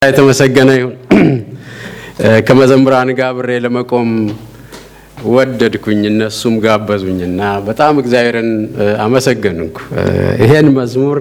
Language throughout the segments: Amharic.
የተመሰገነ ይሁን። ከመዘምራን ጋር አብሬ ለመቆም ወደድኩኝ፣ እነሱም ጋበዙኝና በጣም እግዚአብሔርን አመሰገንኩ። ይሄን መዝሙር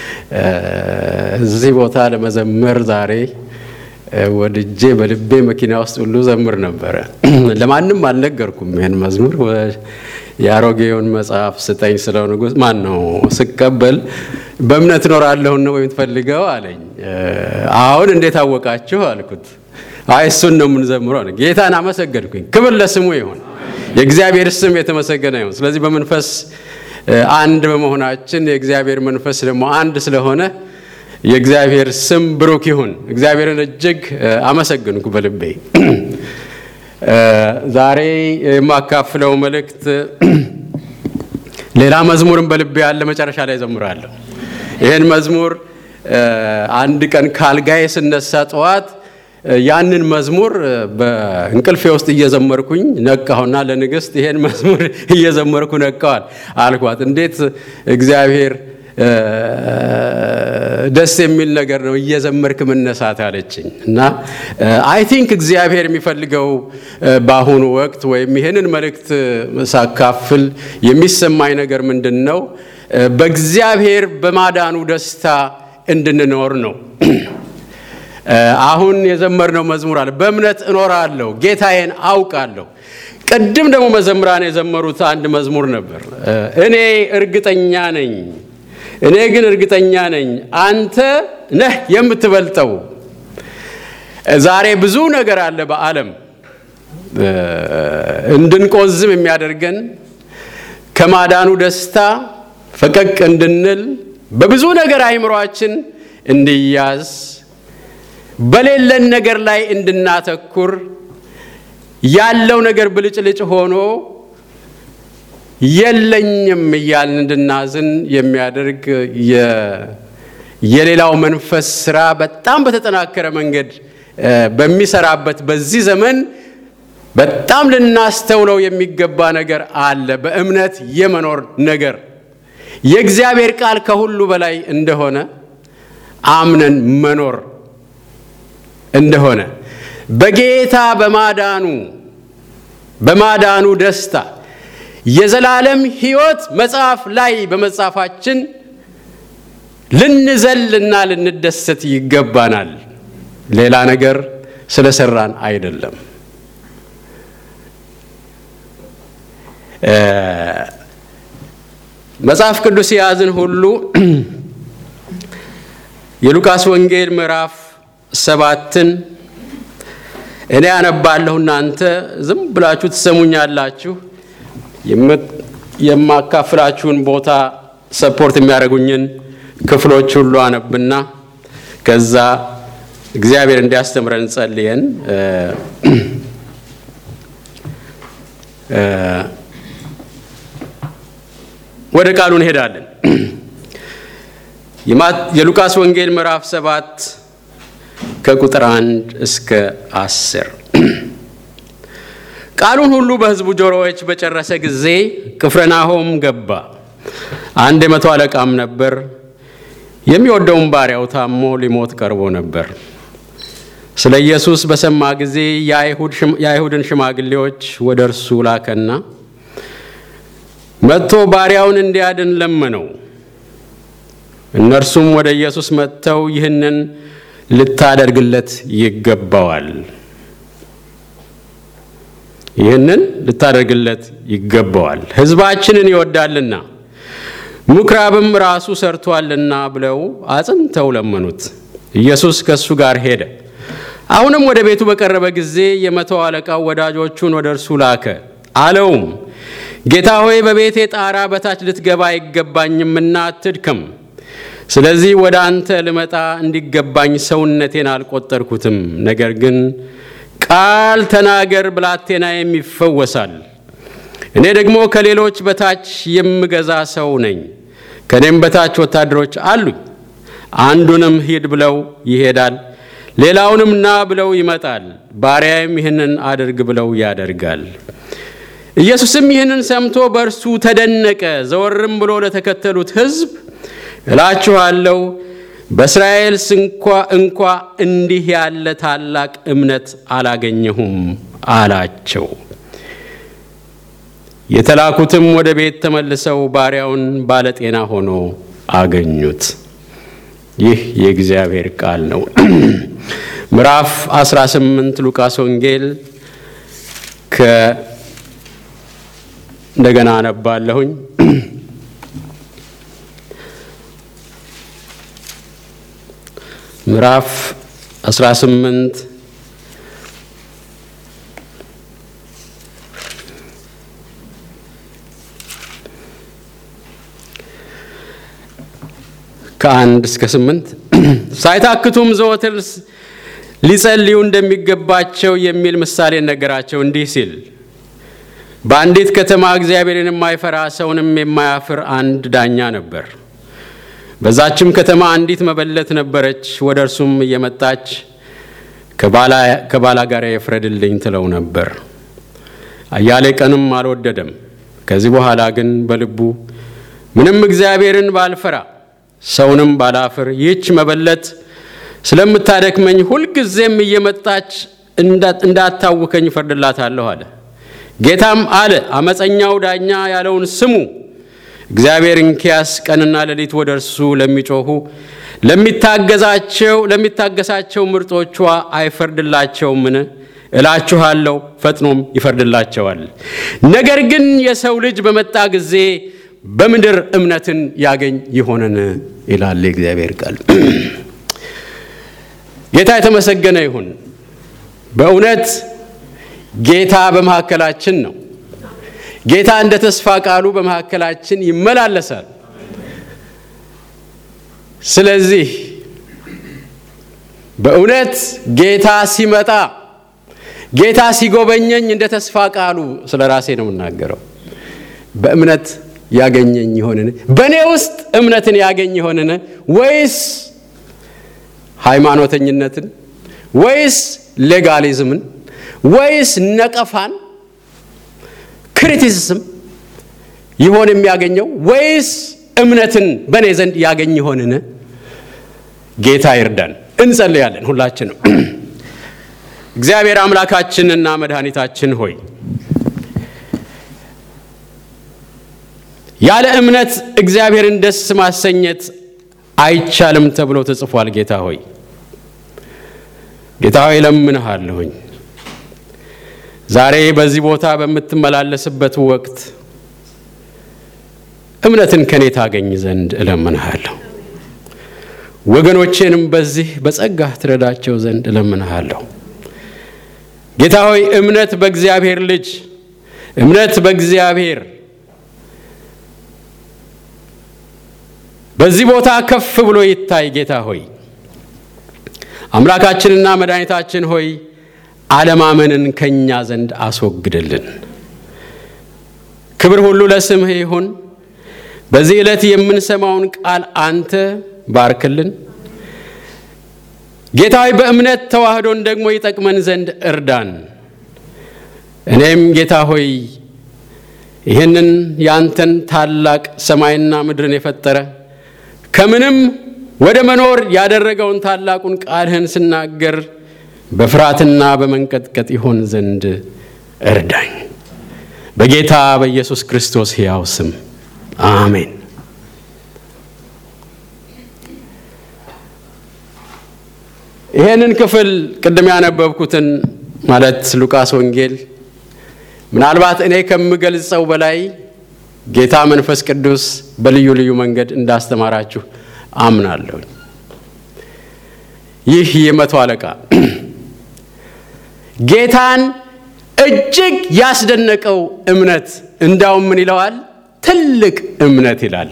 እዚህ ቦታ ለመዘመር ዛሬ ወድጄ በልቤ መኪና ውስጥ ሁሉ ዘምር ነበረ። ለማንም አልነገርኩም። ይህን መዝሙር የአሮጌውን መጽሐፍ ስጠኝ ስለው ንጉሥ ማን ነው ስቀበል በእምነት እኖራለሁ ነው የምትፈልገው አለኝ። አሁን እንዴት አወቃችሁ አልኩት። አይ እሱን ነው የምንዘምረው አለ። ጌታን አመሰገንኩኝ። ክብር ለስሙ ይሁን፣ የእግዚአብሔር ስም የተመሰገነ ይሁን። ስለዚህ በመንፈስ አንድ በመሆናችን የእግዚአብሔር መንፈስ ደግሞ አንድ ስለሆነ የእግዚአብሔር ስም ብሩክ ይሁን። እግዚአብሔርን እጅግ አመሰግንኩ በልቤ። ዛሬ የማካፍለው መልእክት ሌላ መዝሙርን በልቤ ያለ መጨረሻ ላይ ዘምራለሁ። ይህን መዝሙር አንድ ቀን ካልጋዬ ስነሳ ጠዋት ያንን መዝሙር በእንቅልፌ ውስጥ እየዘመርኩኝ ነቃሁና ለንግሥት ይሄን መዝሙር እየዘመርኩ ነቃዋል አልኳት። እንዴት እግዚአብሔር ደስ የሚል ነገር ነው እየዘመርክ መነሳት አለችኝ። እና አይ ቲንክ እግዚአብሔር የሚፈልገው በአሁኑ ወቅት ወይም ይህንን መልእክት ሳካፍል የሚሰማኝ ነገር ምንድን ነው? በእግዚአብሔር በማዳኑ ደስታ እንድንኖር ነው። አሁን የዘመርነው መዝሙር አለ። በእምነት እኖራለሁ፣ ጌታዬን አውቃለሁ። ቅድም ደግሞ መዘምራን የዘመሩት አንድ መዝሙር ነበር። እኔ እርግጠኛ ነኝ እኔ ግን እርግጠኛ ነኝ አንተ ነህ የምትበልጠው። ዛሬ ብዙ ነገር አለ በዓለም እንድንቆዝም የሚያደርገን ከማዳኑ ደስታ ፈቀቅ እንድንል በብዙ ነገር አይምሯችን እንዲያዝ በሌለን ነገር ላይ እንድናተኩር ያለው ነገር ብልጭልጭ ሆኖ የለኝም እያልን እንድናዝን የሚያደርግ የሌላው መንፈስ ስራ በጣም በተጠናከረ መንገድ በሚሰራበት በዚህ ዘመን በጣም ልናስተውለው የሚገባ ነገር አለ። በእምነት የመኖር ነገር የእግዚአብሔር ቃል ከሁሉ በላይ እንደሆነ አምነን መኖር እንደሆነ በጌታ በማዳኑ በማዳኑ ደስታ የዘላለም ሕይወት መጽሐፍ ላይ በመጻፋችን ልንዘልና ልንደሰት ይገባናል። ሌላ ነገር ስለሰራን አይደለም። መጽሐፍ ቅዱስ የያዝን ሁሉ የሉቃስ ወንጌል ምዕራፍ ሰባትን እኔ አነባለሁ፣ እናንተ ዝም ብላችሁ ትሰሙኛላችሁ። የማካፍላችሁን ቦታ ሰፖርት የሚያደርጉኝን ክፍሎች ሁሉ አነብና ከዛ እግዚአብሔር እንዲያስተምረን ጸልየን ወደ ቃሉ እንሄዳለን። የሉቃስ ወንጌል ምዕራፍ ሰባት ከቁጥር አንድ እስከ አስር ቃሉን ሁሉ በሕዝቡ ጆሮዎች በጨረሰ ጊዜ ቅፍርናሆም ገባ። አንድ የመቶ አለቃም ነበር፣ የሚወደውን ባሪያው ታሞ ሊሞት ቀርቦ ነበር። ስለ ኢየሱስ በሰማ ጊዜ የአይሁድን ሽማግሌዎች ወደ እርሱ ላከና መጥቶ ባሪያውን እንዲያድን ለመነው። እነርሱም ወደ ኢየሱስ መጥተው ይህንን ልታደርግለት ይገባዋል ይህንን ልታደርግለት ይገባዋል፣ ሕዝባችንን ይወዳልና ምኵራብም ራሱ ሰርቷልና ብለው አጽንተው ለመኑት። ኢየሱስ ከእሱ ጋር ሄደ። አሁንም ወደ ቤቱ በቀረበ ጊዜ የመቶ አለቃው ወዳጆቹን ወደ እርሱ ላከ። አለውም ጌታ ሆይ በቤቴ ጣራ በታች ልትገባ አይገባኝምና አትድከም። ስለዚህ ወደ አንተ ልመጣ እንዲገባኝ ሰውነቴን አልቆጠርኩትም። ነገር ግን ቃል ተናገር፣ ብላቴናዬም ይፈወሳል። እኔ ደግሞ ከሌሎች በታች የምገዛ ሰው ነኝ፣ ከእኔም በታች ወታደሮች አሉኝ። አንዱንም ሂድ ብለው ይሄዳል፣ ሌላውንም ና ብለው ይመጣል፣ ባሪያዬም ይህንን አድርግ ብለው ያደርጋል። ኢየሱስም ይህንን ሰምቶ በእርሱ ተደነቀ። ዘወርም ብሎ ለተከተሉት ሕዝብ እላችኋለሁ በእስራኤል እንኳ እንኳ እንዲህ ያለ ታላቅ እምነት አላገኘሁም አላቸው። የተላኩትም ወደ ቤት ተመልሰው ባሪያውን ባለጤና ሆኖ አገኙት። ይህ የእግዚአብሔር ቃል ነው። ምዕራፍ 18 ሉቃስ ወንጌል ከ እንደገና አነባለሁኝ። ምዕራፍ 18 ከአንድ እስከ ስምንት ሳይታክቱም ዘወትር ሊጸልዩ እንደሚገባቸው የሚል ምሳሌ ነገራቸው እንዲህ ሲል በአንዲት ከተማ እግዚአብሔርን የማይፈራ ሰውንም የማያፍር አንድ ዳኛ ነበር። በዛችም ከተማ አንዲት መበለት ነበረች። ወደ እርሱም እየመጣች ከባላ ጋር የፍረድልኝ ትለው ነበር። አያሌ ቀንም አልወደደም። ከዚህ በኋላ ግን በልቡ ምንም እግዚአብሔርን ባልፈራ ሰውንም ባላፍር ይህች መበለት ስለምታደክመኝ ሁልጊዜም እየመጣች እንዳታውከኝ እፈርድላታለሁ አለ። ጌታም አለ አመፀኛው ዳኛ ያለውን ስሙ። እግዚአብሔር እንኪያስ ቀንና ሌሊት ወደ እርሱ ለሚጮኹ ለሚታገዛቸው ለሚታገሳቸው ምርጦቿ አይፈርድላቸውምን? እላችኋለሁ ፈጥኖም ይፈርድላቸዋል። ነገር ግን የሰው ልጅ በመጣ ጊዜ በምድር እምነትን ያገኝ ይሆንን? ይላል የእግዚአብሔር ቃል። ጌታ የተመሰገነ ይሁን። በእውነት ጌታ በመካከላችን ነው። ጌታ እንደ ተስፋ ቃሉ በመካከላችን ይመላለሳል። ስለዚህ በእውነት ጌታ ሲመጣ ጌታ ሲጎበኘኝ እንደ ተስፋ ቃሉ ስለ ራሴ ነው የምናገረው። በእምነት ያገኘኝ ይሆንን? በእኔ ውስጥ እምነትን ያገኝ ይሆንን? ወይስ ሃይማኖተኝነትን ወይስ ሌጋሊዝምን ወይስ ነቀፋን ክሪቲሲዝም ይሆን የሚያገኘው ወይስ እምነትን በእኔ ዘንድ ያገኝ ይሆንን? ጌታ ይርዳን። እንጸልያለን ሁላችንም። እግዚአብሔር አምላካችንና መድኃኒታችን ሆይ ያለ እምነት እግዚአብሔርን ደስ ማሰኘት አይቻልም ተብሎ ተጽፏል። ጌታ ሆይ ጌታ ሆይ እለምንሃለሁኝ ዛሬ በዚህ ቦታ በምትመላለስበት ወቅት እምነትን ከኔ ታገኝ ዘንድ እለምንሃለሁ። ወገኖቼንም በዚህ በጸጋህ ትረዳቸው ዘንድ እለምንሃለሁ። ጌታ ሆይ እምነት በእግዚአብሔር ልጅ እምነት በእግዚአብሔር በዚህ ቦታ ከፍ ብሎ ይታይ። ጌታ ሆይ አምላካችንና መድኃኒታችን ሆይ አለማመንን ከእኛ ዘንድ አስወግድልን። ክብር ሁሉ ለስምህ ይሁን። በዚህ ዕለት የምንሰማውን ቃል አንተ ባርክልን። ጌታ ሆይ በእምነት ተዋህዶን ደግሞ ይጠቅመን ዘንድ እርዳን። እኔም ጌታ ሆይ ይህንን ያንተን ታላቅ ሰማይና ምድርን የፈጠረ ከምንም ወደ መኖር ያደረገውን ታላቁን ቃልህን ስናገር በፍርሃትና በመንቀጥቀጥ ይሆን ዘንድ እርዳኝ። በጌታ በኢየሱስ ክርስቶስ ሕያው ስም አሜን። ይህንን ክፍል ቅድም ያነበብኩትን ማለት ሉቃስ ወንጌል ምናልባት እኔ ከምገልጸው በላይ ጌታ መንፈስ ቅዱስ በልዩ ልዩ መንገድ እንዳስተማራችሁ አምናለሁ። ይህ የመቶ አለቃ ጌታን እጅግ ያስደነቀው እምነት እንዳውም ምን ይለዋል? ትልቅ እምነት ይላል።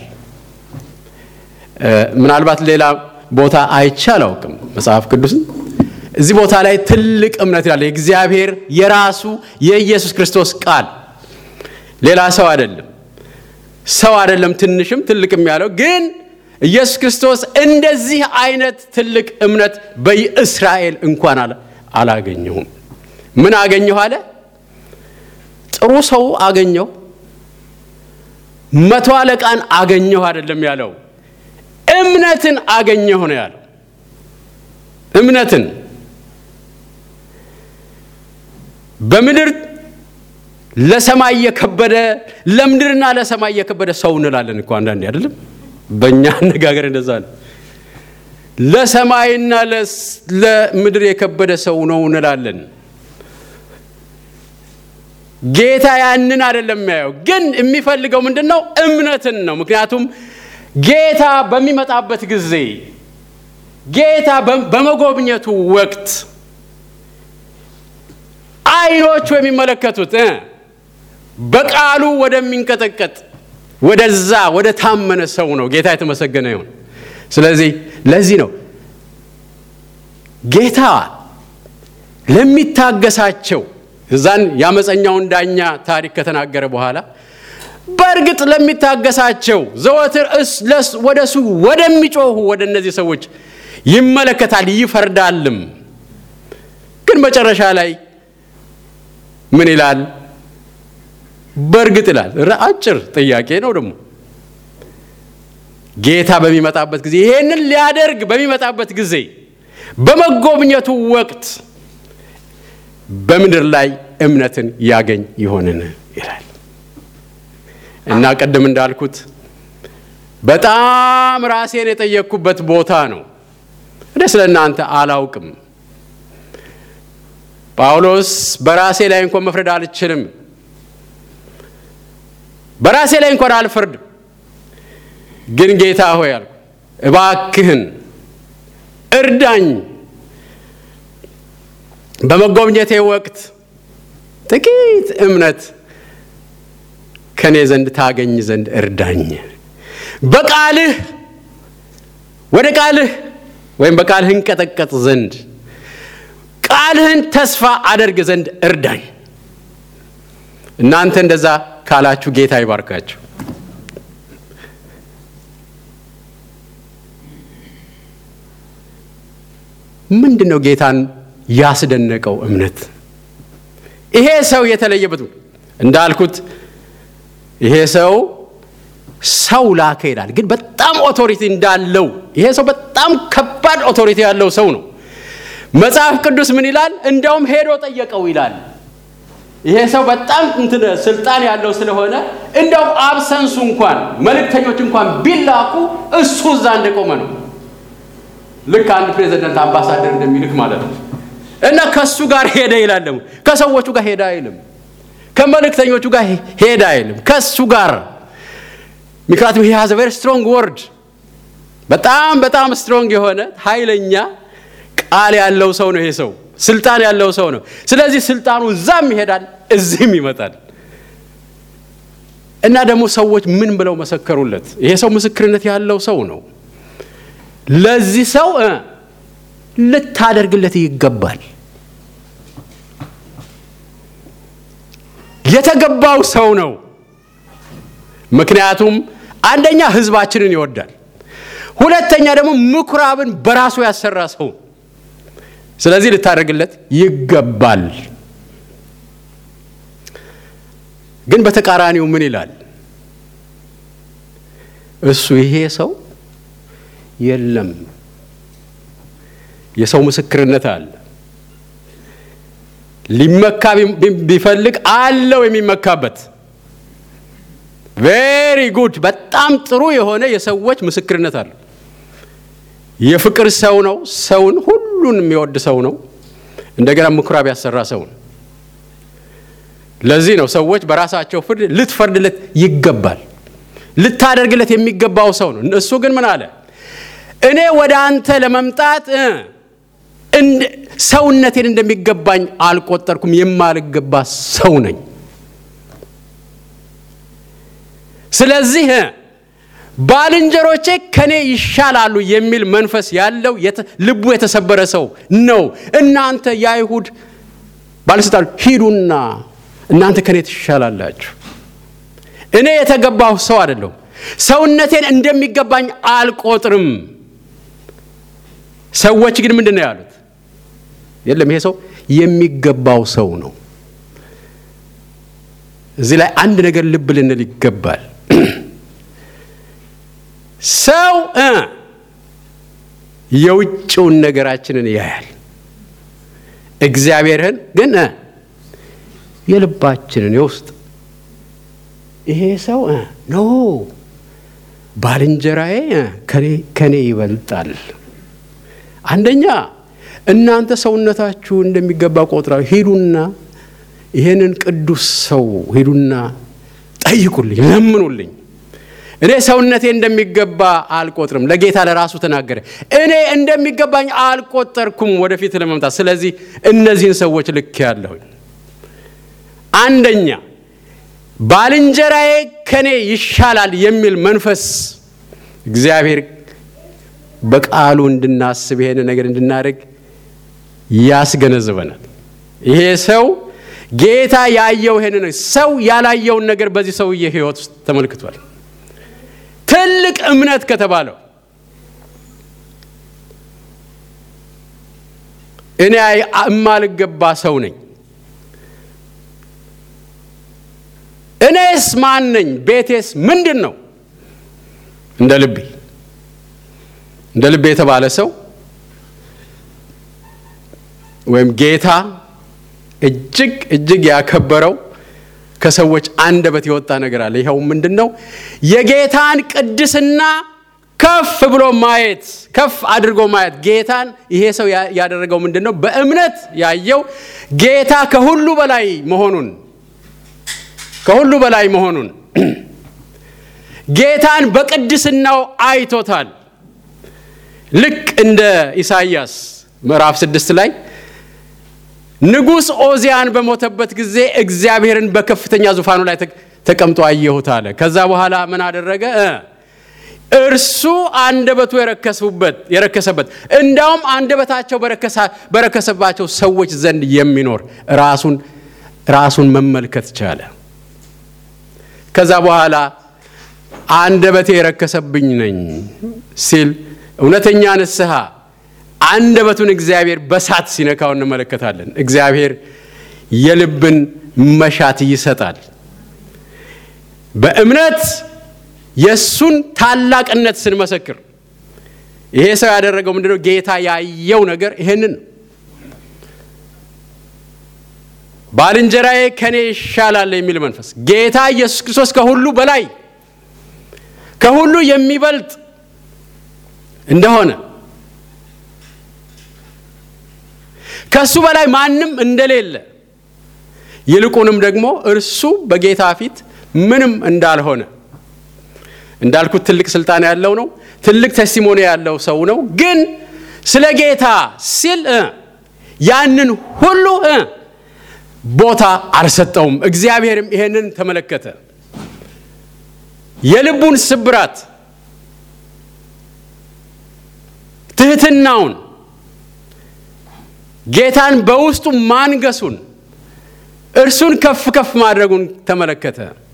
ምናልባት ሌላ ቦታ አይቼ አላውቅም መጽሐፍ ቅዱስን። እዚህ ቦታ ላይ ትልቅ እምነት ይላል። የእግዚአብሔር የራሱ የኢየሱስ ክርስቶስ ቃል ሌላ ሰው አይደለም። ሰው አይደለም ትንሽም ትልቅም ያለው ግን ኢየሱስ ክርስቶስ እንደዚህ አይነት ትልቅ እምነት በእስራኤል እንኳን አላገኘሁም። ምን አገኘሁ አለ? ጥሩ ሰው አገኘሁ፣ መቶ አለቃን አገኘሁ አይደለም ያለው። እምነትን አገኘሁ ነው ያለው። እምነትን በምድር ለሰማይ የከበደ ለምድርና ለሰማይ የከበደ ሰው እንላለን እኮ አንዳንዴ አይደለም። በእኛ አነጋገር እንደዛ ነው። ለሰማይና ለምድር የከበደ ሰው ነው እንላለን። ጌታ ያንን አይደለም የሚያየው፣ ግን የሚፈልገው ምንድን ነው? እምነትን ነው። ምክንያቱም ጌታ በሚመጣበት ጊዜ ጌታ በመጎብኘቱ ወቅት ዓይኖቹ የሚመለከቱት በቃሉ ወደሚንቀጠቀጥ ወደዛ ወደ ታመነ ሰው ነው። ጌታ የተመሰገነ ይሁን። ስለዚህ ለዚህ ነው ጌታ ለሚታገሳቸው እዛን የአመፀኛውን ዳኛ ታሪክ ከተናገረ በኋላ በእርግጥ ለሚታገሳቸው ዘወትር ወደ እሱ ወደሚጮሁ ወደ እነዚህ ሰዎች ይመለከታል ይፈርዳልም። ግን መጨረሻ ላይ ምን ይላል? በእርግጥ ይላል። አጭር ጥያቄ ነው ደግሞ ጌታ በሚመጣበት ጊዜ ይሄንን ሊያደርግ በሚመጣበት ጊዜ በመጎብኘቱ ወቅት በምድር ላይ እምነትን ያገኝ ይሆንን ይላል እና ቅድም እንዳልኩት በጣም ራሴን የጠየቅኩበት ቦታ ነው። እኔ ስለ እናንተ አላውቅም። ጳውሎስ በራሴ ላይ እንኳን መፍረድ አልችልም፣ በራሴ ላይ እንኳን አልፈርድም። ግን ጌታ ሆይ አልኩ፣ እባክህን እርዳኝ፣ በመጎብኘቴ ወቅት ጥቂት እምነት ከእኔ ዘንድ ታገኝ ዘንድ እርዳኝ። በቃልህ ወደ ቃልህ ወይም በቃልህ እንቀጠቀጥ ዘንድ ቃልህን ተስፋ አደርግ ዘንድ እርዳኝ። እናንተ እንደዛ ካላችሁ ጌታ ይባርካችሁ። ምንድን ነው ጌታን ያስደነቀው እምነት? ይሄ ሰው የተለየበት እንዳልኩት ይሄ ሰው ሰው ላከ ይላል፣ ግን በጣም ኦቶሪቲ እንዳለው ይሄ ሰው በጣም ከባድ ኦቶሪቲ ያለው ሰው ነው። መጽሐፍ ቅዱስ ምን ይላል? እንዲያውም ሄዶ ጠየቀው ይላል። ይሄ ሰው በጣም እንትን ስልጣን ያለው ስለሆነ እንዲያውም አብሰንሱ እንኳን መልእክተኞች እንኳን ቢላኩ እሱ እዛ እንደቆመ ነው። ልክ አንድ ፕሬዚደንት አምባሳደር እንደሚልክ ማለት ነው። እና ከሱ ጋር ሄደ ይላል። ደግሞ ከሰዎቹ ጋር ሄደ አይልም፣ ከመልእክተኞቹ ጋር ሄደ አይልም፣ ከሱ ጋር ምክንያቱም ይህ ሀዝ ቨሪ ስትሮንግ ወርድ በጣም በጣም ስትሮንግ የሆነ ኃይለኛ ቃል ያለው ሰው ነው። ይሄ ሰው ስልጣን ያለው ሰው ነው። ስለዚህ ስልጣኑ እዛም ይሄዳል፣ እዚህም ይመጣል። እና ደግሞ ሰዎች ምን ብለው መሰከሩለት? ይሄ ሰው ምስክርነት ያለው ሰው ነው። ለዚህ ሰው ልታደርግለት ይገባል። የተገባው ሰው ነው። ምክንያቱም አንደኛ ሕዝባችንን ይወዳል፣ ሁለተኛ ደግሞ ምኩራብን በራሱ ያሰራ ሰው። ስለዚህ ልታደርግለት ይገባል። ግን በተቃራኒው ምን ይላል? እሱ ይሄ ሰው የለም የሰው ምስክርነት አለ። ሊመካ ቢፈልግ አለው የሚመካበት። ቬሪ ጉድ በጣም ጥሩ የሆነ የሰዎች ምስክርነት አለ። የፍቅር ሰው ነው። ሰውን ሁሉን የሚወድ ሰው ነው። እንደገና ምኩራብ ያሰራ ሰው ነው። ለዚህ ነው ሰዎች በራሳቸው ፍርድ ልትፈርድለት ይገባል፣ ልታደርግለት የሚገባው ሰው ነው። እሱ ግን ምን አለ? እኔ ወደ አንተ ለመምጣት ሰውነቴን እንደሚገባኝ አልቆጠርኩም፣ የማልገባ ሰው ነኝ። ስለዚህ ባልንጀሮቼ ከኔ ይሻላሉ የሚል መንፈስ ያለው ልቡ የተሰበረ ሰው ነው። እናንተ የአይሁድ ባለስልጣን ሂዱና እናንተ ከኔ ትሻላላችሁ። እኔ የተገባሁ ሰው አይደለሁም። ሰውነቴን እንደሚገባኝ አልቆጥርም። ሰዎች ግን ምንድን ነው ያሉት? የለም ይሄ ሰው የሚገባው ሰው ነው። እዚህ ላይ አንድ ነገር ልብ ልንል ይገባል። ሰው የውጭውን ነገራችንን ያያል። እግዚአብሔርን ግን የልባችንን የውስጥ ይሄ ሰው ኖ ባልንጀራዬ ከኔ ይበልጣል። አንደኛ እናንተ ሰውነታችሁ እንደሚገባ ቆጥራ ሂዱና ይሄንን ቅዱስ ሰው ሂዱና ጠይቁልኝ፣ ለምኑልኝ። እኔ ሰውነቴ እንደሚገባ አልቆጥርም። ለጌታ ለራሱ ተናገረ። እኔ እንደሚገባኝ አልቆጠርኩም ወደፊት ለመምጣት። ስለዚህ እነዚህን ሰዎች ልክ ያለሁኝ አንደኛ ባልንጀራዬ ከኔ ይሻላል የሚል መንፈስ እግዚአብሔር በቃሉ እንድናስብ ይሄን ነገር እንድናደርግ ያስገነዝበናል። ይሄ ሰው ጌታ ያየው ይሄን ሰው ያላየውን ነገር በዚህ ሰውዬ ሕይወት ውስጥ ተመልክቷል። ትልቅ እምነት ከተባለው እኔ እማልገባ ሰው ነኝ እኔስ ማን ነኝ? ቤቴስ ምንድን ነው? እንደ ልቤ እንደ ልቤ የተባለ ሰው ወይም ጌታ እጅግ እጅግ ያከበረው ከሰዎች አንደበት የወጣ ነገር አለ። ይኸው ምንድን ነው? የጌታን ቅድስና ከፍ ብሎ ማየት፣ ከፍ አድርጎ ማየት። ጌታን ይሄ ሰው ያደረገው ምንድን ነው? በእምነት ያየው ጌታ ከሁሉ በላይ መሆኑን ከሁሉ በላይ መሆኑን ጌታን በቅድስናው አይቶታል። ልክ እንደ ኢሳይያስ ምዕራፍ ስድስት ላይ ንጉሥ ኦዚያን በሞተበት ጊዜ እግዚአብሔርን በከፍተኛ ዙፋኑ ላይ ተቀምጦ አየሁት አለ። ከዛ በኋላ ምን አደረገ? እርሱ አንደበቱ የረከሱበት የረከሰበት እንዳውም አንደበታቸው በረከሰባቸው ሰዎች ዘንድ የሚኖር ራሱን ራሱን መመልከት ቻለ። ከዛ በኋላ አንደበቴ የረከሰብኝ ነኝ ሲል እውነተኛ ንስሐ አንደበቱን እግዚአብሔር በሳት ሲነካው እንመለከታለን። እግዚአብሔር የልብን መሻት ይሰጣል። በእምነት የእሱን ታላቅነት ስንመሰክር ይሄ ሰው ያደረገው ምንድነው? ጌታ ያየው ነገር ይሄንን ባልንጀራዬ ከኔ ይሻላል የሚል መንፈስ ጌታ ኢየሱስ ክርስቶስ ከሁሉ በላይ ከሁሉ የሚበልጥ እንደሆነ ከእሱ በላይ ማንም እንደሌለ ይልቁንም ደግሞ እርሱ በጌታ ፊት ምንም እንዳልሆነ እንዳልኩት ትልቅ ስልጣን ያለው ነው። ትልቅ ቴስቲሞኒ ያለው ሰው ነው። ግን ስለ ጌታ ሲል ያንን ሁሉ ቦታ አልሰጠውም። እግዚአብሔርም ይሄንን ተመለከተ። የልቡን ስብራት፣ ትህትናውን፣ ጌታን በውስጡ ማንገሱን፣ እርሱን ከፍ ከፍ ማድረጉን ተመለከተ።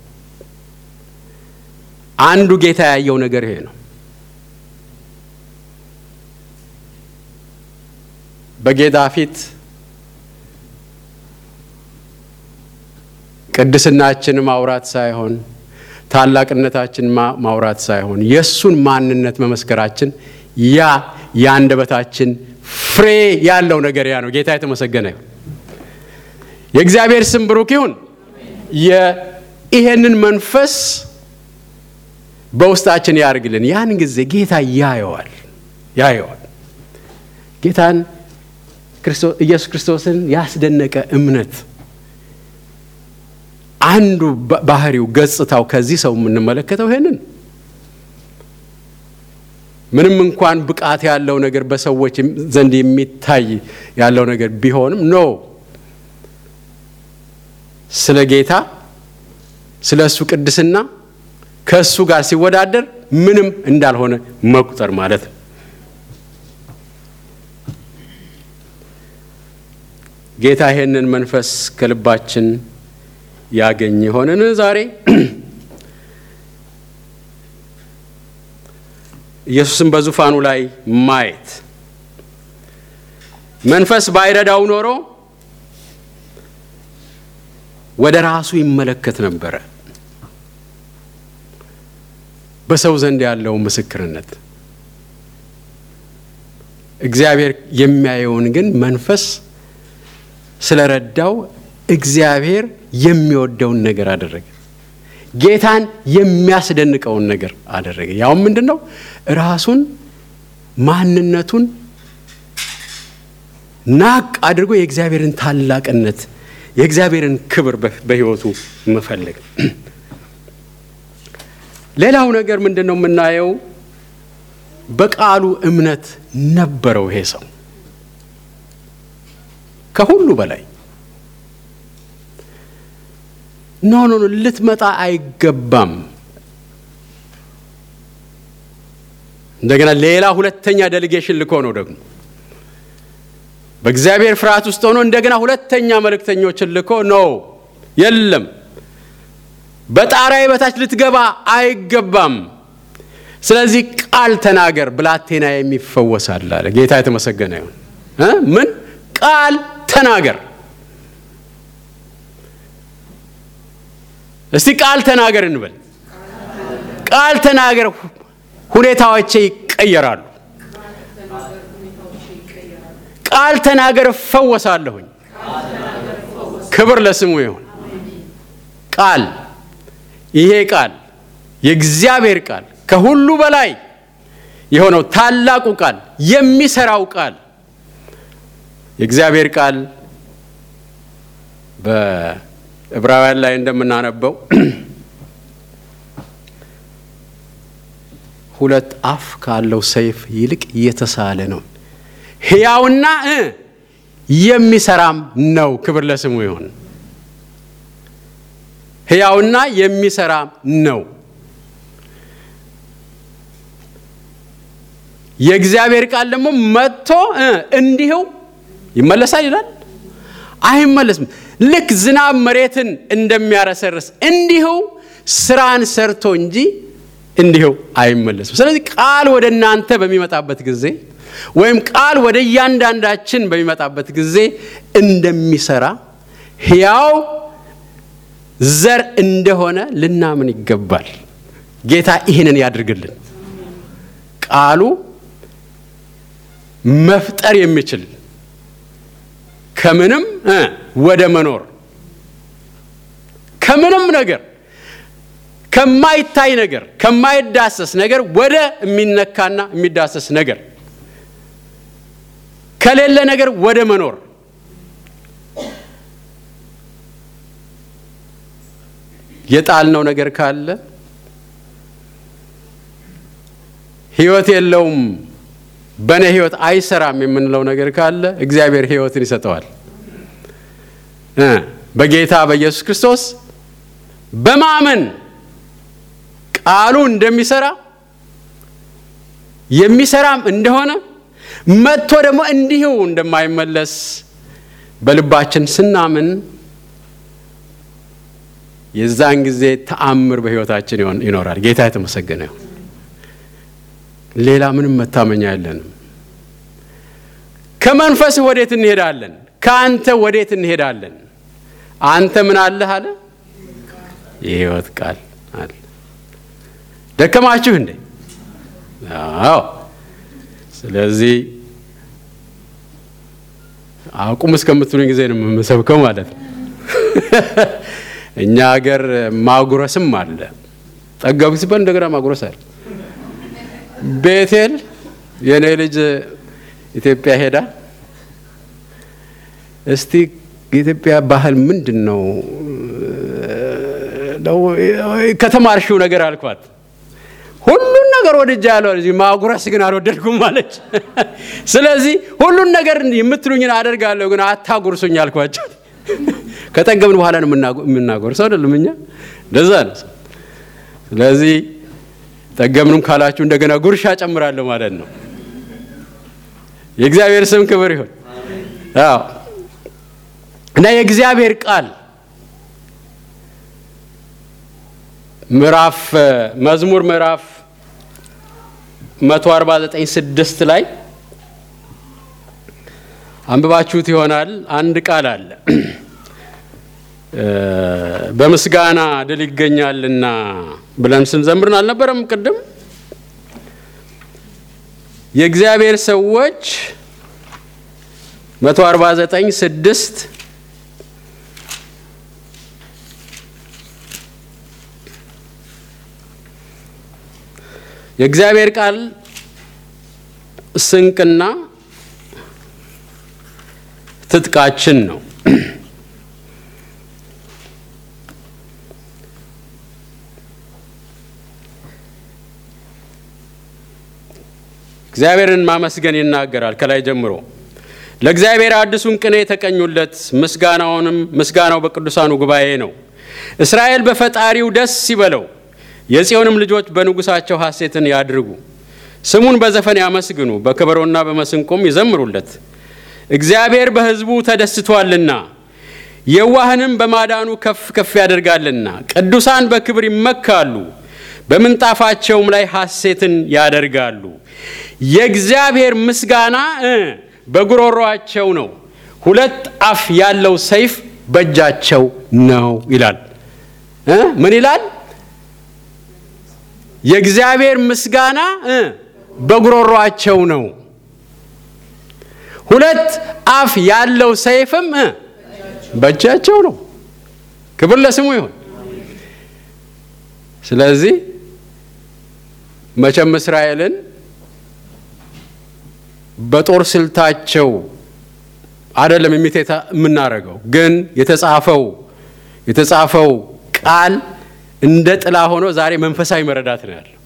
አንዱ ጌታ ያየው ነገር ይሄ ነው። በጌታ ፊት ቅድስናችን ማውራት ሳይሆን ታላቅነታችን ማውራት ሳይሆን የእሱን ማንነት መመስከራችን ያ የአንደበታችን ፍሬ ያለው ነገር ያ ነው። ጌታ የተመሰገነ ይሁን። የእግዚአብሔር ስም ብሩክ ይሁን። ይሄንን መንፈስ በውስጣችን ያርግልን። ያን ጊዜ ጌታ ያየዋል ያየዋል። ጌታን ኢየሱስ ክርስቶስን ያስደነቀ እምነት አንዱ ባህሪው ገጽታው ከዚህ ሰው የምንመለከተው ይሄንን ምንም እንኳን ብቃት ያለው ነገር በሰዎች ዘንድ የሚታይ ያለው ነገር ቢሆንም ኖ ስለ ጌታ ስለ እሱ ቅድስና ከእሱ ጋር ሲወዳደር ምንም እንዳልሆነ መቁጠር ማለት ነው። ጌታ ይሄንን መንፈስ ከልባችን ያገኝ የሆነን ዛሬ ኢየሱስን በዙፋኑ ላይ ማየት መንፈስ ባይረዳው ኖሮ ወደ ራሱ ይመለከት ነበረ። በሰው ዘንድ ያለው ምስክርነት እግዚአብሔር የሚያየውን ግን መንፈስ ስለረዳው እግዚአብሔር የሚወደውን ነገር አደረገ። ጌታን የሚያስደንቀውን ነገር አደረገ። ያውም ምንድን ነው? ራሱን ማንነቱን ናቅ አድርጎ የእግዚአብሔርን ታላቅነት የእግዚአብሔርን ክብር በሕይወቱ መፈለግ። ሌላው ነገር ምንድን ነው የምናየው? በቃሉ እምነት ነበረው ይሄ ሰው ከሁሉ በላይ ኖ ኖ ኖ ልትመጣ አይገባም። እንደገና ሌላ ሁለተኛ ዴሌጌሽን ልኮ ነው ደግሞ በእግዚአብሔር ፍርሃት ውስጥ ሆኖ እንደገና ሁለተኛ መልእክተኞችን ልኮ ነው የለም፣ በጣራዬ በታች ልትገባ አይገባም። ስለዚህ ቃል ተናገር፣ ብላቴና የሚፈወሳል አለ። ጌታ የተመሰገነ ይሁን። ምን ቃል ተናገር እስቲ ቃል ተናገር እንበል። ቃል ተናገር፣ ሁኔታዎቼ ይቀየራሉ። ቃል ተናገር፣ እፈወሳለሁኝ። ክብር ለስሙ ይሁን። ቃል ይሄ ቃል የእግዚአብሔር ቃል ከሁሉ በላይ የሆነው ታላቁ ቃል የሚሰራው ቃል የእግዚአብሔር ቃል ዕብራውያን ላይ እንደምናነበው ሁለት አፍ ካለው ሰይፍ ይልቅ የተሳለ ነው፣ ሕያውና የሚሰራም ነው። ክብር ለስሙ ይሁን። ሕያውና የሚሰራም ነው። የእግዚአብሔር ቃል ደግሞ መጥቶ እንዲሁ ይመለሳል ይላል። አይመለስም። ልክ ዝናብ መሬትን እንደሚያረሰርስ እንዲሁ ስራን ሰርቶ እንጂ እንዲሁ አይመለስም። ስለዚህ ቃል ወደ እናንተ በሚመጣበት ጊዜ ወይም ቃል ወደ እያንዳንዳችን በሚመጣበት ጊዜ እንደሚሰራ ሕያው ዘር እንደሆነ ልናምን ይገባል። ጌታ ይህንን ያድርግልን። ቃሉ መፍጠር የሚችል ከምንም ወደ መኖር ከምንም ነገር ከማይታይ ነገር ከማይዳሰስ ነገር ወደ የሚነካና የሚዳሰስ ነገር ከሌለ ነገር ወደ መኖር የጣልነው ነገር ካለ ሕይወት የለውም በእኔ ሕይወት አይሰራም የምንለው ነገር ካለ እግዚአብሔር ሕይወትን ይሰጠዋል። በጌታ በኢየሱስ ክርስቶስ በማመን ቃሉ እንደሚሰራ የሚሰራም እንደሆነ መጥቶ ደግሞ እንዲሁ እንደማይመለስ በልባችን ስናምን የዛን ጊዜ ተአምር በሕይወታችን ይኖራል። ጌታ የተመሰገነ ይሁን። ሌላ ምንም መታመኛ የለንም። ከመንፈስህ ወዴት እንሄዳለን? ከአንተ ወዴት እንሄዳለን? አንተ ምን አለህ አለ? የሕይወት ቃል አለ። ደከማችሁ እንዴ? አዎ። ስለዚህ አቁም እስከምትሉኝ ጊዜ ነው የምሰብከው ማለት ነው። እኛ ሀገር ማጉረስም አለ። ጠገብ ሲባል እንደገና ማጉረስ አለ። ቤቴል የእኔ ልጅ ኢትዮጵያ ሄዳ እስቲ የኢትዮጵያ ባህል ምንድን ነው ከተማርሽው ነገር አልኳት። ሁሉን ነገር ወድጃ ያለው ማጉረስ ግን አልወደድኩም አለች። ስለዚህ ሁሉን ነገር የምትሉኝን አደርጋለሁ ግን አታጉርሱኝ አልኳቸው። ከጠገብን በኋላ ነው የምናጎርሰው አይደለም እኛ እንደዛ ነው። ስለዚህ ጠገብንም ካላችሁ እንደገና ጉርሻ ጨምራለሁ ማለት ነው። የእግዚአብሔር ስም ክብር ይሁን። አዎ እና የእግዚአብሔር ቃል ምዕራፍ መዝሙር ምዕራፍ 149 ስድስት ላይ አንብባችሁት ይሆናል። አንድ ቃል አለ በምስጋና ድል ይገኛልና ብለን ስንዘምርን አልነበረም? ቅድም የእግዚአብሔር ሰዎች 149 ስድስት የእግዚአብሔር ቃል ስንቅና ትጥቃችን ነው። እግዚአብሔርን ማመስገን ይናገራል ከላይ ጀምሮ ለእግዚአብሔር አዲሱን ቅኔ የተቀኙለት ምስጋናውንም ምስጋናው በቅዱሳኑ ጉባኤ ነው። እስራኤል በፈጣሪው ደስ ይበለው፣ የጽዮንም ልጆች በንጉሳቸው ሐሴትን ያድርጉ። ስሙን በዘፈን ያመስግኑ፣ በከበሮና በመስንቆም ይዘምሩለት። እግዚአብሔር በሕዝቡ ተደስቷልና የዋህንም በማዳኑ ከፍ ከፍ ያደርጋልና። ቅዱሳን በክብር ይመካሉ፣ በምንጣፋቸውም ላይ ሐሴትን ያደርጋሉ። የእግዚአብሔር ምስጋና በጉሮሯቸው ነው፣ ሁለት አፍ ያለው ሰይፍ በእጃቸው ነው ይላል። ምን ይላል? የእግዚአብሔር ምስጋና በጉሮሯቸው ነው፣ ሁለት አፍ ያለው ሰይፍም በእጃቸው ነው። ክብር ለስሙ ይሁን። ስለዚህ መቼም እስራኤልን በጦር ስልታቸው አይደለም የሚቴታ የምናደርገው ግን የተጻፈው የተጻፈው ቃል እንደ ጥላ ሆኖ ዛሬ መንፈሳዊ መረዳት ነው ያለው።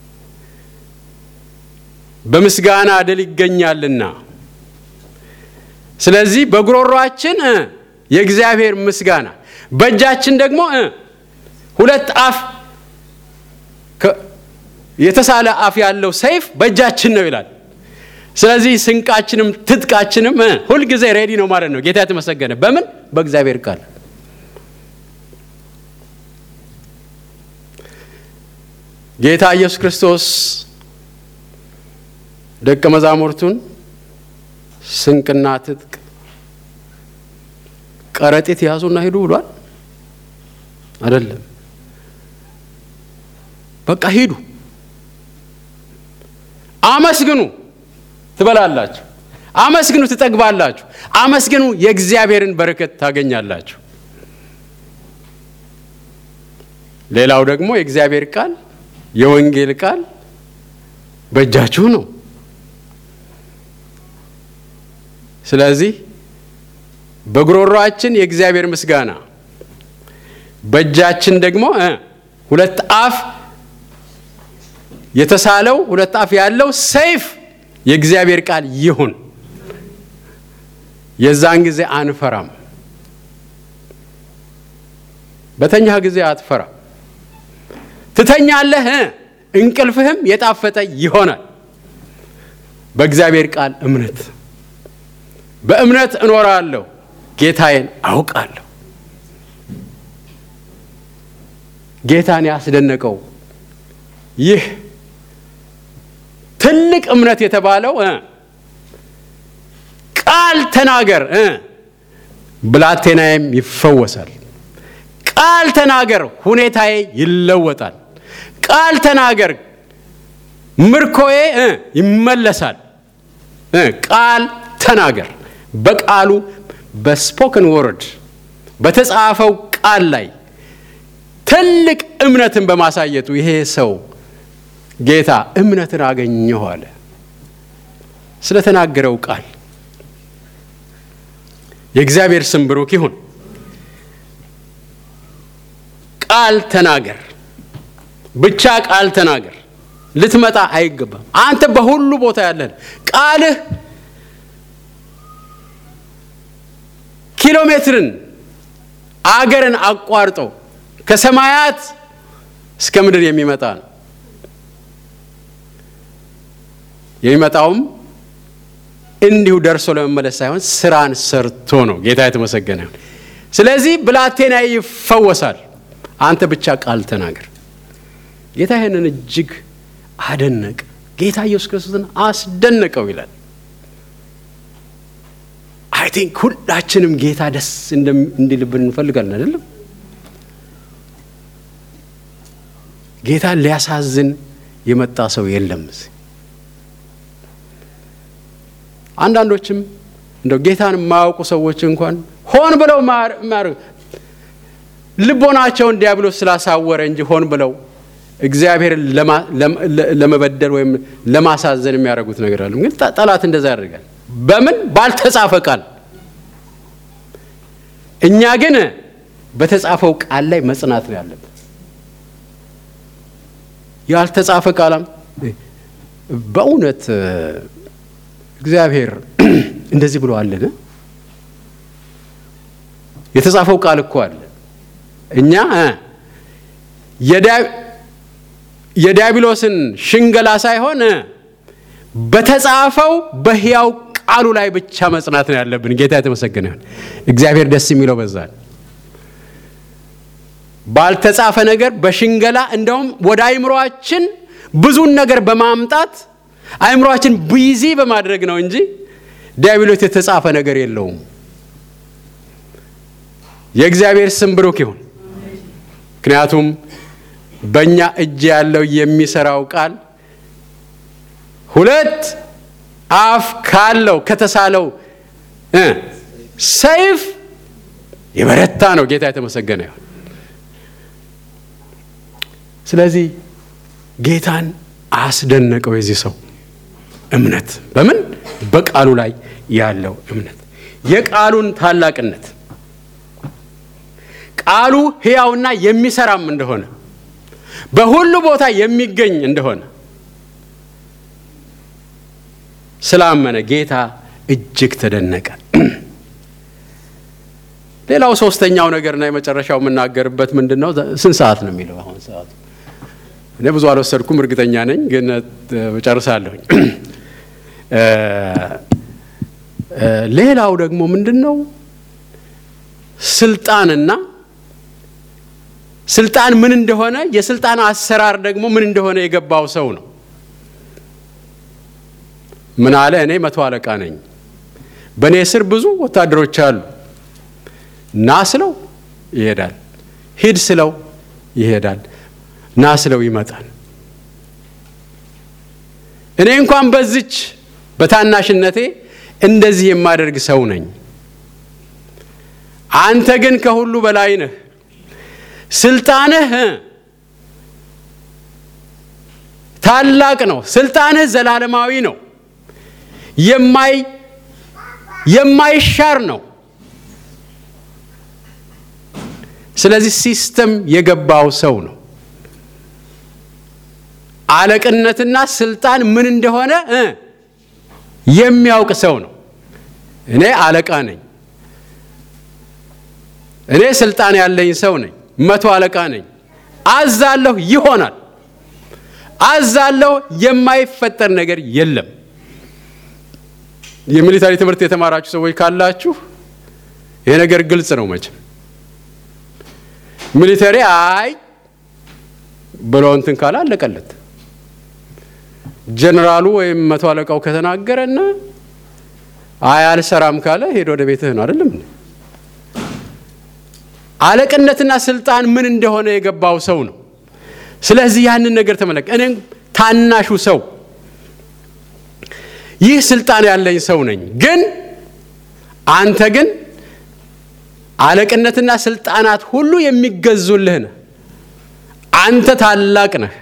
በምስጋና ድል ይገኛልና፣ ስለዚህ በጉሮሯችን የእግዚአብሔር ምስጋና በእጃችን ደግሞ ሁለት አፍ የተሳለ አፍ ያለው ሰይፍ በእጃችን ነው ይላል። ስለዚህ ስንቃችንም ትጥቃችንም ሁልጊዜ ሬዲ ነው ማለት ነው። ጌታ የተመሰገነ በምን በእግዚአብሔር ቃል ጌታ ኢየሱስ ክርስቶስ ደቀ መዛሙርቱን ስንቅና ትጥቅ ከረጢት ያዙና ሂዱ ብሏል? አይደለም። በቃ ሂዱ፣ አመስግኑ ትበላላችሁ፣ አመስግኑ ትጠግባላችሁ፣ አመስግኑ የእግዚአብሔርን በረከት ታገኛላችሁ። ሌላው ደግሞ የእግዚአብሔር ቃል የወንጌል ቃል በእጃችሁ ነው። ስለዚህ በጉሮሯችን የእግዚአብሔር ምስጋና በእጃችን ደግሞ ሁለት አፍ የተሳለው ሁለት አፍ ያለው ሰይፍ የእግዚአብሔር ቃል ይሁን። የዛን ጊዜ አንፈራም። በተኛህ ጊዜ አትፈራም። ትተኛለህ፣ እንቅልፍህም የጣፈጠ ይሆናል። በእግዚአብሔር ቃል እምነት በእምነት እኖራለሁ፣ ጌታዬን አውቃለሁ። ጌታን ያስደነቀው ይህ ትልቅ እምነት የተባለው ቃል ተናገር ብላቴናዬም ይፈወሳል፣ ቃል ተናገር ሁኔታዬ ይለወጣል፣ ቃል ተናገር ምርኮዬ ይመለሳል። ቃል ተናገር በቃሉ በስፖክን ወርድ በተጻፈው ቃል ላይ ትልቅ እምነትን በማሳየቱ ይሄ ሰው ጌታ እምነትን አገኘሁ አለ። ስለተናገረው ቃል የእግዚአብሔር ስም ብሩክ ይሁን። ቃል ተናገር፣ ብቻ ቃል ተናገር። ልትመጣ አይገባም። አንተ በሁሉ ቦታ ያለን ቃልህ ኪሎ ሜትርን አገርን አቋርጦ ከሰማያት እስከ ምድር የሚመጣ ነው። የሚመጣውም እንዲሁ ደርሶ ለመመለስ ሳይሆን ስራን ሰርቶ ነው። ጌታ የተመሰገነ። ስለዚህ ብላቴና ይፈወሳል። አንተ ብቻ ቃል ተናገር። ጌታ ይህንን እጅግ አደነቀ። ጌታ ኢየሱስ ክርስቶስን አስደነቀው ይላል። አይ ቲንክ ሁላችንም ጌታ ደስ እንዲልብን እንፈልጋለን አይደለም? ጌታን ሊያሳዝን የመጣ ሰው የለም። አንዳንዶችም እንደው ጌታን የማያውቁ ሰዎች እንኳን ሆን ብለው ማር ልቦናቸውን ዲያብሎስ ስላሳወረ እንጂ ሆን ብለው እግዚአብሔርን ለመበደል ወይም ለማሳዘን የሚያደርጉት ነገር አለ። ግን ጠላት እንደዛ ያደርጋል። በምን ባልተጻፈ ቃል። እኛ ግን በተጻፈው ቃል ላይ መጽናት ነው ያለብን። ያልተጻፈ ቃላም በእውነት እግዚአብሔር እንደዚህ ብሎ አለን። የተጻፈው ቃል እኮ አለ። እኛ የዲያብሎስን ሽንገላ ሳይሆን በተጻፈው በሕያው ቃሉ ላይ ብቻ መጽናት ነው ያለብን። ጌታ የተመሰገነ ይሁን። እግዚአብሔር ደስ የሚለው በዛ ባልተጻፈ ነገር በሽንገላ እንደውም ወደ አይምሯችን ብዙን ነገር በማምጣት አይምሯችን ቢዚ በማድረግ ነው እንጂ ዲያብሎስ የተጻፈ ነገር የለውም። የእግዚአብሔር ስም ብሩክ ይሁን። ምክንያቱም በእኛ እጅ ያለው የሚሰራው ቃል ሁለት አፍ ካለው ከተሳለው ሰይፍ የበረታ ነው። ጌታ የተመሰገነ ይሁን። ስለዚህ ጌታን አስደነቀው የዚህ ሰው እምነት። በምን በቃሉ ላይ ያለው እምነት፣ የቃሉን ታላቅነት፣ ቃሉ ሕያውና የሚሰራም እንደሆነ በሁሉ ቦታ የሚገኝ እንደሆነ ስላመነ ጌታ እጅግ ተደነቀ። ሌላው ሶስተኛው ነገርና የመጨረሻው የምናገርበት ምንድን ነው? ስንት ሰዓት ነው የሚለው አሁን ሰዓቱ? እኔ ብዙ አልወሰድኩም፣ እርግጠኛ ነኝ፣ ግን እጨርሳለሁኝ። ሌላው ደግሞ ምንድን ነው? ስልጣንና ስልጣን ምን እንደሆነ የስልጣን አሰራር ደግሞ ምን እንደሆነ የገባው ሰው ነው። ምን አለ? እኔ መቶ አለቃ ነኝ፣ በእኔ ስር ብዙ ወታደሮች አሉ። ና ስለው ይሄዳል፣ ሂድ ስለው ይሄዳል፣ ና ስለው ይመጣል። እኔ እንኳን በዚች በታናሽነቴ እንደዚህ የማደርግ ሰው ነኝ። አንተ ግን ከሁሉ በላይ ነህ። ስልጣንህ ታላቅ ነው። ስልጣንህ ዘላለማዊ ነው። የማይ የማይሻር ነው። ስለዚህ ሲስተም የገባው ሰው ነው። አለቅነትና ስልጣን ምን እንደሆነ የሚያውቅ ሰው ነው። እኔ አለቃ ነኝ። እኔ ስልጣን ያለኝ ሰው ነኝ። መቶ አለቃ ነኝ። አዛለሁ፣ ይሆናል። አዛለሁ፣ የማይፈጠር ነገር የለም። የሚሊታሪ ትምህርት የተማራችሁ ሰዎች ካላችሁ ይሄ ነገር ግልጽ ነው። መቼም ሚሊተሪ አይ ብሎ እንትን ካለ አለቀለት። ጀነራሉ ወይም መቶ አለቃው ከተናገረና አይ አልሰራም ካለ ሄዶ ወደ ቤትህ ነው አይደለም። አለቅነትና ስልጣን ምን እንደሆነ የገባው ሰው ነው። ስለዚህ ያንን ነገር ተመለከ። እኔም ታናሹ ሰው ይህ ስልጣን ያለኝ ሰው ነኝ፣ ግን አንተ ግን አለቅነትና ስልጣናት ሁሉ የሚገዙልህ ነህ። አንተ ታላቅ ነህ።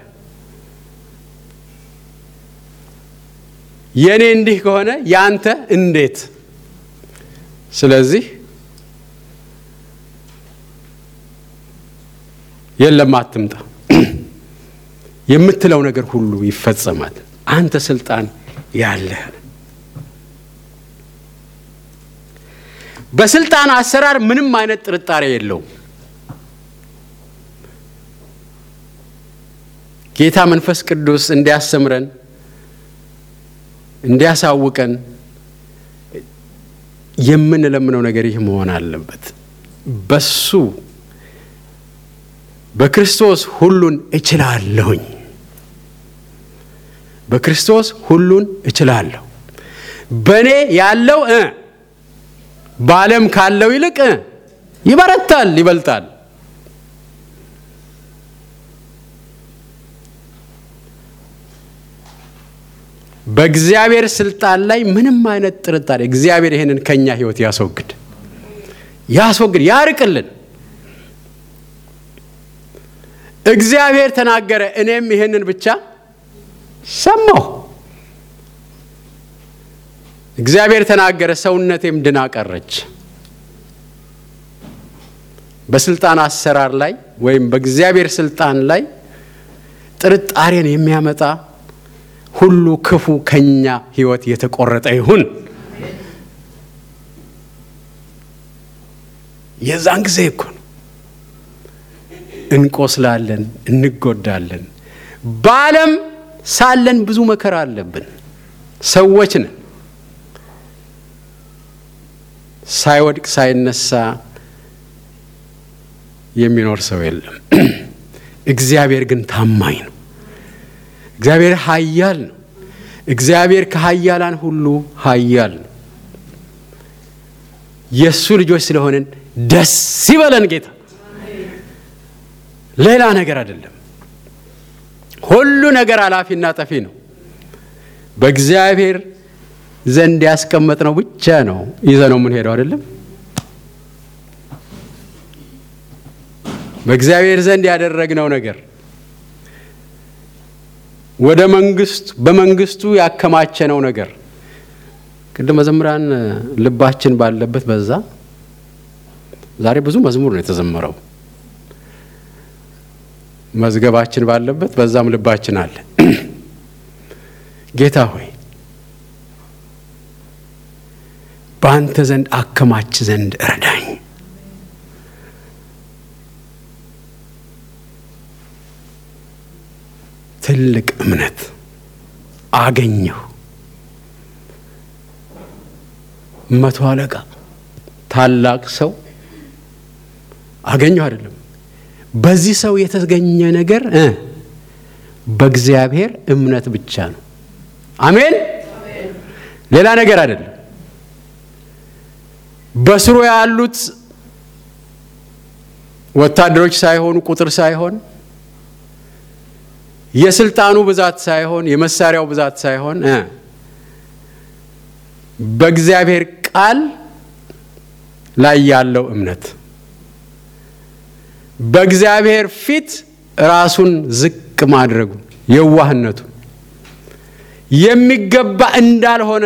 የእኔ እንዲህ ከሆነ የአንተ እንዴት? ስለዚህ የለም አትምጣ፣ የምትለው ነገር ሁሉ ይፈጸማል። አንተ ስልጣን ያለህ በስልጣን አሰራር ምንም አይነት ጥርጣሬ የለውም። ጌታ መንፈስ ቅዱስ እንዲያስተምረን እንዲያሳውቀን የምንለምነው ነገር ይህ መሆን አለበት። በሱ በክርስቶስ ሁሉን እችላለሁኝ። በክርስቶስ ሁሉን እችላለሁ። በእኔ ያለው እ በዓለም ካለው ይልቅ ይበረታል፣ ይበልጣል። በእግዚአብሔር ስልጣን ላይ ምንም አይነት ጥርጣሬ እግዚአብሔር ይህንን ከኛ ህይወት ያስወግድ ያስወግድ ያርቅልን። እግዚአብሔር ተናገረ፣ እኔም ይህንን ብቻ ሰማሁ። እግዚአብሔር ተናገረ፣ ሰውነቴም ድና ቀረች። በስልጣን አሰራር ላይ ወይም በእግዚአብሔር ስልጣን ላይ ጥርጣሬን የሚያመጣ ሁሉ ክፉ ከኛ ህይወት የተቆረጠ ይሁን። የዛን ጊዜ እኮ ነው እንቆስላለን፣ እንጎዳለን። በዓለም ሳለን ብዙ መከራ አለብን። ሰዎች ነን። ሳይወድቅ ሳይነሳ የሚኖር ሰው የለም። እግዚአብሔር ግን ታማኝ ነው። እግዚአብሔር ኃያል ነው። እግዚአብሔር ከኃያላን ሁሉ ኃያል ነው። የእሱ ልጆች ስለሆንን ደስ ይበለን ጌታ። ሌላ ነገር አይደለም። ሁሉ ነገር አላፊና ጠፊ ነው። በእግዚአብሔር ዘንድ ያስቀመጥነው ብቻ ነው ይዘ ነው የምንሄደው አይደለም። በእግዚአብሔር ዘንድ ያደረግነው ነገር ወደ መንግስቱ በመንግስቱ ያከማቸነው ነገር ቅድም መዘምራን ልባችን ባለበት በዛ ዛሬ ብዙ መዝሙር ነው የተዘመረው። መዝገባችን ባለበት በዛም ልባችን አለ። ጌታ ሆይ በአንተ ዘንድ አከማች ዘንድ እርዳኝ። ትልቅ እምነት አገኘሁ። መቶ አለቃ ታላቅ ሰው አገኘሁ አይደለም። በዚህ ሰው የተገኘ ነገር እ በእግዚአብሔር እምነት ብቻ ነው። አሜን። ሌላ ነገር አይደለም። በስሩ ያሉት ወታደሮች ሳይሆኑ ቁጥር ሳይሆን የስልጣኑ ብዛት ሳይሆን የመሳሪያው ብዛት ሳይሆን እ በእግዚአብሔር ቃል ላይ ያለው እምነት በእግዚአብሔር ፊት ራሱን ዝቅ ማድረጉ የዋህነቱ የሚገባ እንዳልሆነ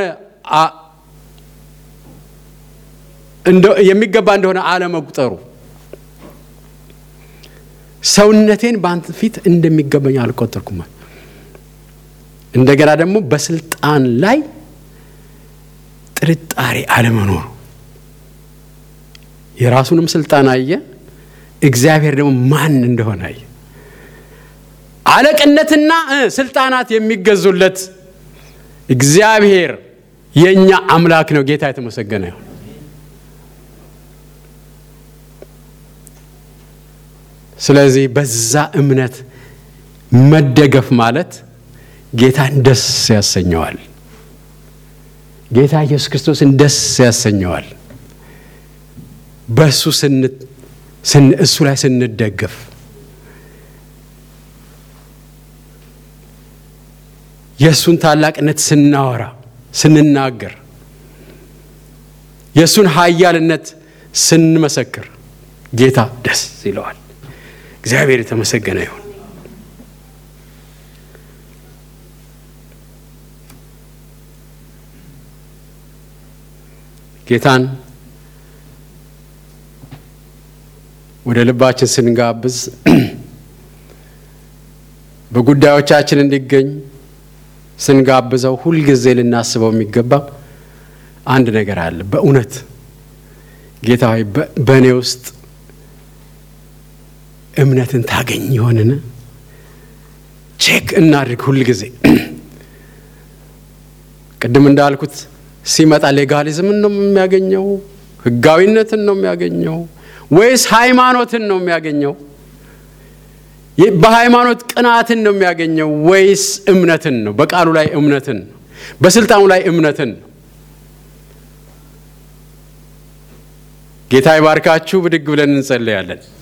የሚገባ እንደሆነ አለመቁጠሩ ሰውነቴን በአንተ ፊት እንደሚገባኝ አልቆጠርኩም። እንደገና ደግሞ በስልጣን ላይ ጥርጣሬ አለመኖሩ የራሱንም ስልጣን አየ። እግዚአብሔር ደግሞ ማን እንደሆነ አየ። አለቅነትና ስልጣናት የሚገዙለት እግዚአብሔር የእኛ አምላክ ነው። ጌታ የተመሰገነ ይሁን። ስለዚህ በዛ እምነት መደገፍ ማለት ጌታን ደስ ያሰኘዋል። ጌታ ኢየሱስ ክርስቶስን ደስ ያሰኘዋል። በእሱ እሱ ላይ ስንደገፍ የእሱን ታላቅነት ስናወራ ስንናገር የእሱን ኃያልነት ስንመሰክር ጌታ ደስ ይለዋል። እግዚአብሔር የተመሰገነ ይሁን። ጌታን ወደ ልባችን ስንጋብዝ በጉዳዮቻችን እንዲገኝ ስንጋብዘው ሁልጊዜ ልናስበው የሚገባ አንድ ነገር አለ። በእውነት ጌታ ሆይ በእኔ ውስጥ እምነትን ታገኝ ይሆንን? ቼክ እናድርግ ሁል ጊዜ። ቅድም እንዳልኩት ሲመጣ ሌጋሊዝምን ነው የሚያገኘው? ህጋዊነትን ነው የሚያገኘው? ወይስ ሃይማኖትን ነው የሚያገኘው? በሃይማኖት ቅናትን ነው የሚያገኘው ወይስ እምነትን ነው? በቃሉ ላይ እምነትን ነው፣ በስልጣኑ ላይ እምነትን ነው። ጌታ ይባርካችሁ። ብድግ ብለን እንጸለያለን።